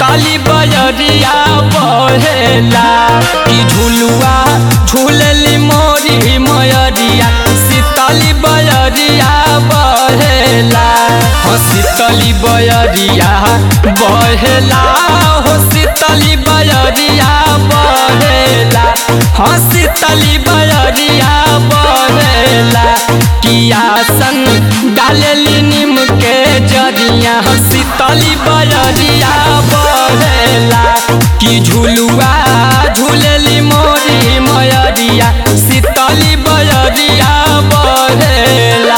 शीतली बजरिया बहेला कि झुलुआ झूलली मोरी मयरिया शीतली बजरिया बहेला हो शीतली बजरिया बहेला हो शीतली बजरिया बहेला हो शीतली बजरिया बहेला किया संग डालेली नीम के जरिया हो शीतली बजरिया बहेला कि झुलुआ झूलेली मोरी मयरिया शीतली बजरिया बहेला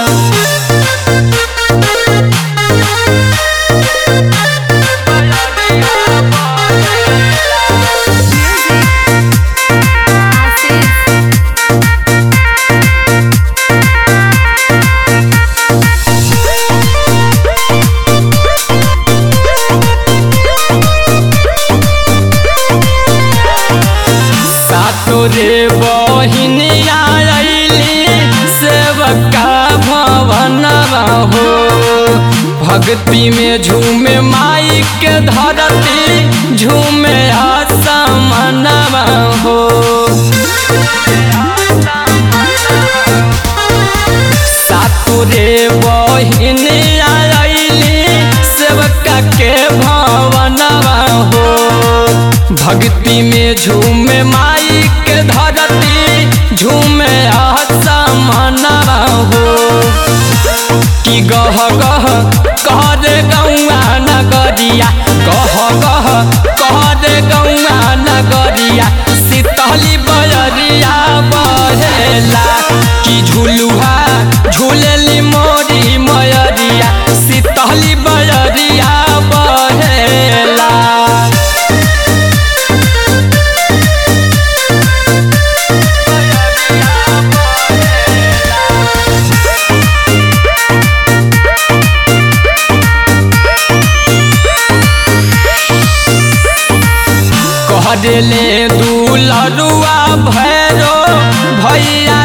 सातो रे बहिनिया अइली सेवका भवन हो भक्ति में झूमे माई के धरती झूमे आसमन हो सातो रे बहिनिया अइली सेवका के भवन हो भक्ति में झूमे माई के धरती झूमे आसमान हो कि गह गह कह दे गौआ नगरिया गह गह कह दे गौआ नगरिया शीतली बजरिया बहेला कि झुलुहा झूलेली मोरी मयरिया शीतली बजरिया बहेला कह देले दुलरुआ भैरो भैया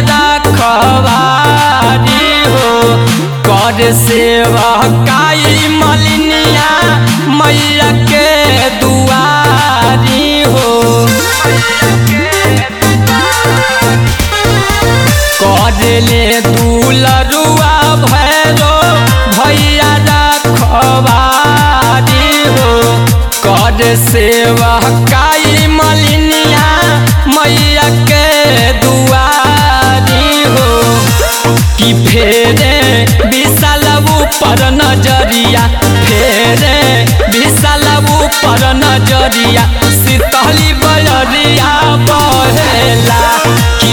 रखवारी हो कर सेवा काई मलिनिया मैया के दुआरी हो कह देले दुलरुआ भैरो भैया रखवारी हो कर सेवा काई मलिनिया मैया के दुआरी हो कि फेरे विशाल ऊपर नजरिया फेरे विशाल ऊपर नजरिया शीतली बजरिया बहेला कि